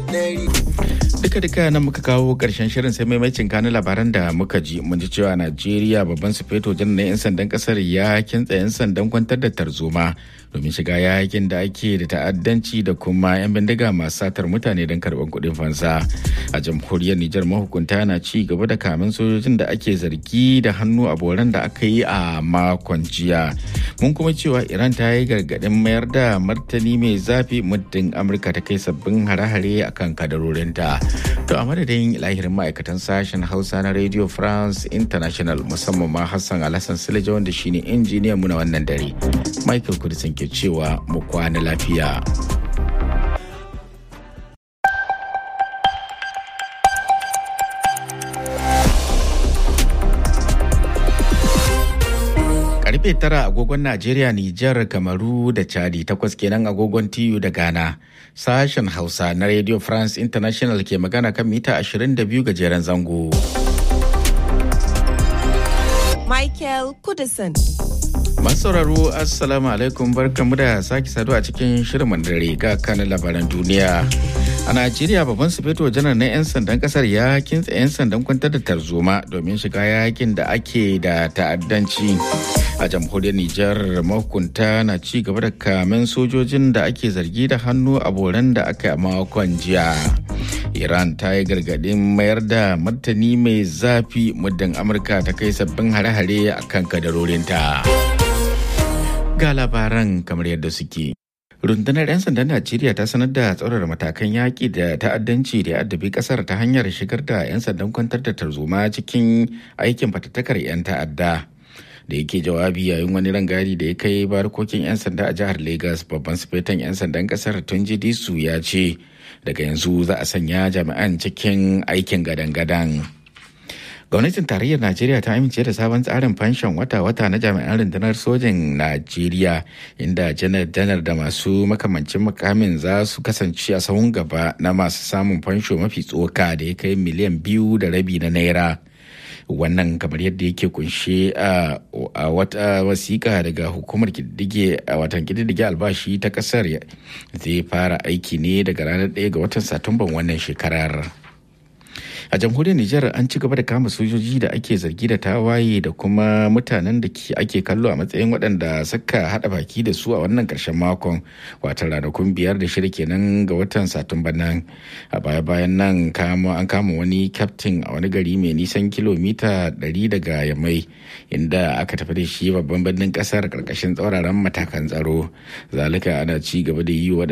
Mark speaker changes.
Speaker 1: duka duka nan muka kawo karshen shirin sai maimacin kanin labaran da muka ji mun ji cewa najeriya babban sufeto janar na 'yan sandan kasar ya kintsa 'yan sandan kwantar da tarzoma domin shiga yakin da ake da ta'addanci da kuma 'yan bindiga masu satar mutane don karɓar kuɗin fansa a jamhuriyar nijar mahukunta na ci gaba da kamin sojojin da ake zargi da hannu a boran da aka yi a makon jiya mun kuma cewa iran ta yi gargaɗin mayar da martani mai zafi muddin amurka ta kai sabbin hare-hare akan kadarorinta to a madadin lahirin ma'aikatan sashen hausa na radio france international musamman ma hassan alhassan silija wanda shine injiniyan mu na wannan dare michael kudisin ke cewa mu kwana lafiya. karfe tara agogon Najeriya, Nijar, Kamaru da Chadi takwas kenan agogon TU da Ghana. Sashen Hausa na Radio France International ke magana kan mita 22 gajeren zango.
Speaker 2: Michael Kudison.
Speaker 1: sauraro assalamu alaikum barkamu da sake saduwa a cikin shirin dare ga kanin labaran duniya a najeriya babban sufeto janar na 'yan sandan kasar ya kintsa 'yan sandan kwantar da tarzoma domin shiga yakin da ake da ta'addanci a jamhuriyar nijar mahukunta na ci gaba da kamen sojojin da ake zargi da hannu a boran da aka yi makon jiya iran ta yi gargadin mayar da martani mai zafi muddin amurka ta kai sabbin hare-hare a kan kadarorinta. ga labaran kamar yadda suke. rundunar 'yan sandan najeriya ta sanar da tsaurara matakan yaƙi da ta'addanci da addabi ƙasar ta hanyar shigar da 'yan sandan kwantar da tarzoma cikin aikin fatattakar 'yan ta'adda da yake jawabi yayin wani rangadi da ya kai barkokin 'yan sanda a jihar lagos babban sufetan 'yan sandan ƙasar tunji disu ya ce daga yanzu za a sanya jami'an cikin aikin gadan-gadan. gwamnatin tarayyar najeriya ta amince da sabon tsarin fanshon wata-wata na jami'an rundunar sojin najeriya inda janar-janar da masu makamancin makamin za su kasance a sahun gaba na masu samun fansho mafi tsoka da ya kai miliyan biyu da rabi na naira wannan kamar yadda yake kunshe a wata wasiƙa daga hukumar kididdige a watan kididdige albashi ta ƙasar zai fara aiki ne daga ranar 1 ga watan satumban wannan shekarar. a jamhuriyar Nijar an ci gaba da kama sojoji da ake zargi da tawaye da kuma mutanen da ake kallo a matsayin waɗanda suka haɗa baki da su a wannan ƙarshen makon wata ranakun biyar da shirya kenan ga watan satumba nan a baya bayan nan an kama wani kyaftin a wani gari mai nisan kilomita 100 daga yamai inda aka tafi da shi babban birnin ƙasar ƙarƙashin tsauraran matakan tsaro zalika ana ci gaba da yi